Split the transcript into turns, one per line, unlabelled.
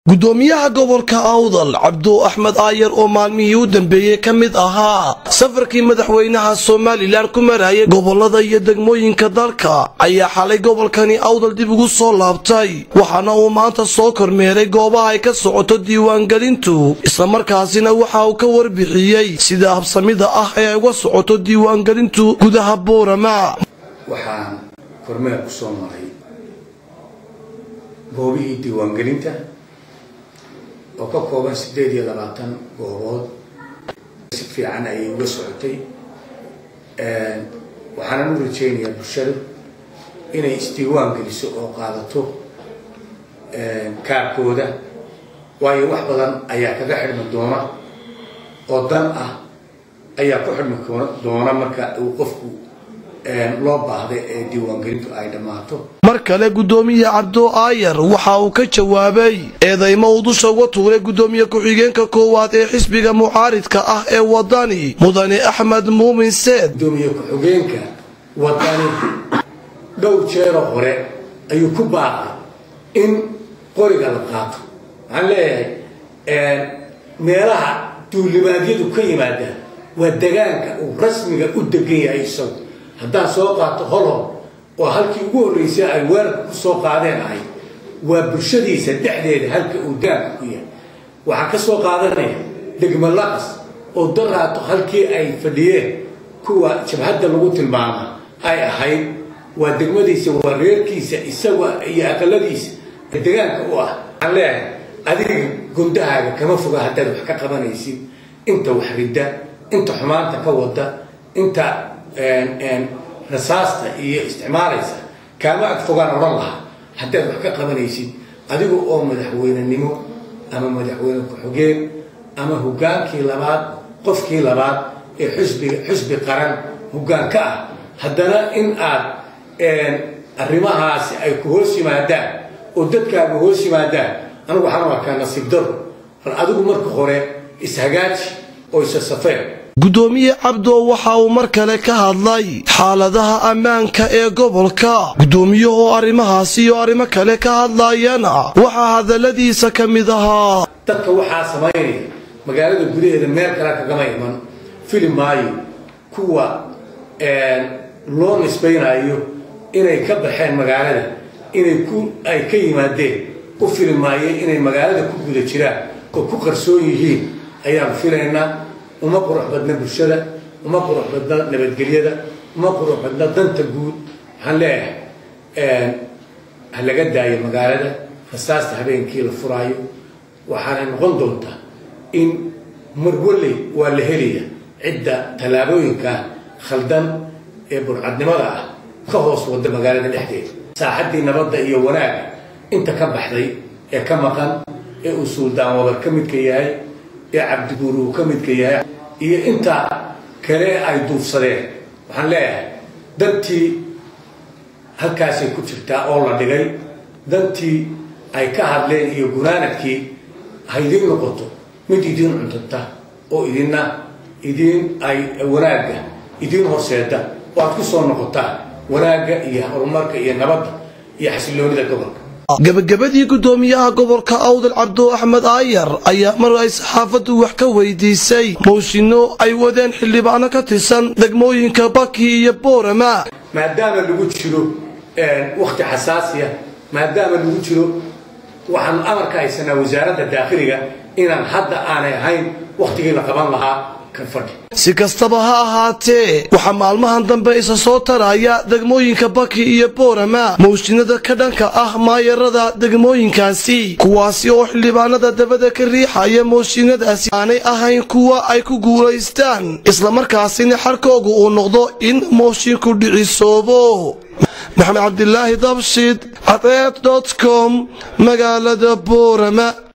gudoomiyaha gobolka awdal cabdu axmed aayar oo maalmihii u dambeeyey ka mid ahaa safarkii madaxweynaha somalilan ku marayay gobolada iyo degmooyinka dalka ayaa xalay gobolkani awdal dib ugu soo laabtay waxaana uu maanta soo kormeeray goobaha ay ka socoto diiwaangelintu islamarkaasina waxa uu ka warbixiyey sida habsamida ah ee ay uga socoto diiwaangelintu gudaha boorama
waxaan kormeer ku soo maray goobihii diiwaangelinta oo ka kooban siddeed iyo labaatan goobood si fiican ayay uga socotay waxaanan u rajaynayaa bulshada inay isdiiwaan geliso oo qaadato kaarkooda waayo wax badan ayaa kaga xidhmi doona oo dan ah ayaa ku xidhmi doona marka uu qofku loo baahday ee diiwaangelintu ay dhammaato
mar kale gudoomiye cabdo aayar waxa uu ka jawaabay eedaymo uu dusha uga tuuray gudoomiye ku-xigeenka koowaad ee xisbiga mucaaridka ah ee wadani mudane axmed muumin seed
gudoomiye ku-xigeenka wadani dhowr jeero hore ayuu ku baaqay in qoriga la qaato waxaan leeyahay meelaha duulimaadyadu ka yimaadaan waa degaanka uu rasmiga u degan yahay isagu haddaan soo qaato holhol oo halkii ugu horreysay ay weerarka ku soo qaadeen ahay waa bulshadiisa dhexdeeda halka uu daanka ku yahay waxaa ka soo qaadanaya degmo laqas oo daraato halkii ay fadhiyeen kuwa jabhadda lagu tilmaama ay ahayd waa degmadiisa waa reerkiisa isaga iyo aqaladiisa degaanka u ah waxaan leeyahay adiga gundahaaga kama foga haddaad wax ka qabanaysid inta wax ridda inta xumaanta ka wada inta rasaasta iyo isticmaalaysa kaama ag fogaan odhan lahaa haddaad wax ka qabanaysid adiga oo madaxweynenimo ama madaxweyne ku-xigeen ama hogaankii labaad qofkii labaad ee xusbiga xusbi qaran hoggaan ka ah haddana in aad arrimahaasi ay ku hoos yimaadaan oo dadkaaga hoos yimaadaan anigu waxaan arkaa nasiib daro bal adigu marka hore ishagaaji oo isa safeen
gudoomiye cabdo waxa uu mar kale ka hadlay xaaladaha ammaanka ee gobolka gudoomiyahoo arrimahaasi iyo arrimo kale ka hadlayana waxaa hadalladiisa ka mid ahaa
dadka waxaa samaynaya magaalada gudaheeda meel kale kagama iman fili maayo kuwa loo nisbaynayo inay ka baxeen magaalada inay ku ay ka yimaadeen u fili maayo inay magaalada ku guda jiraan oo ku qarsoon yihiin ayaan filaynaa uma qurux badna bulshada uma qurux badna nabadgelyada uma qurux badna danta guud waxaan leeyahay ha laga daayo magaalada rasaasta habeenkii la furaayo waxaanay noqon doontaa in marwalley waa la helaya cidda tallaabooyinka khaldan ee burcadnimada ah ka hoos wada magaalada dhexdeeda saaxaddii nabadda iyo wanaaga inta ka baxday ee ka maqan ee uu suuldaan wabar ka midka yahay ee cabdiguur uu ka midka yahay iyo intaa kale ay duufsadeen waxaan leeyahay dantii halkaasay ku jirtaa oo la dhigay dantii ay ka hadleen iyo gunaanadkii ha idiin noqoto mid idiin cuntanta oo idinna idiin ay wanaagga idiin horseeda oo aad ku soo noqotaan wanaagga iyo horumarka iyo nabadda iyo xasiloonida gobolka
gabagabadii gudoomiyaha gobolka awdal cabdo axmed aayar ayaa mar ay saxaafaddu wax ka weydiisay mooshinno ay wadeen xildhibaano ka tirsan degmooyinka baki iyo boorama
maadaama lagu jiro wakti xasaasiya maadaama lagu jiro waxaanu amarka haysanaa wasaaradda daakhiliga inaan hadda aanay ahayn wakhtigii la qaban lahaa
si kastaba ha ahaatee waxaa maalmahan dambe isa soo taraya degmooyinka baki iyo boorama mooshinada ka dhanka ah maayarada degmooyinkaasi kuwaasi oo xildhibaanada dabada ka riixaya mooshinadaasi aanay ahayn kuwa ay ku guulaystaan islamarkaasina xarkoogu uu noqdo in moshinku dhicisoobo maxamed cabdilaahi dabshid cadeed dot com magaalada boorama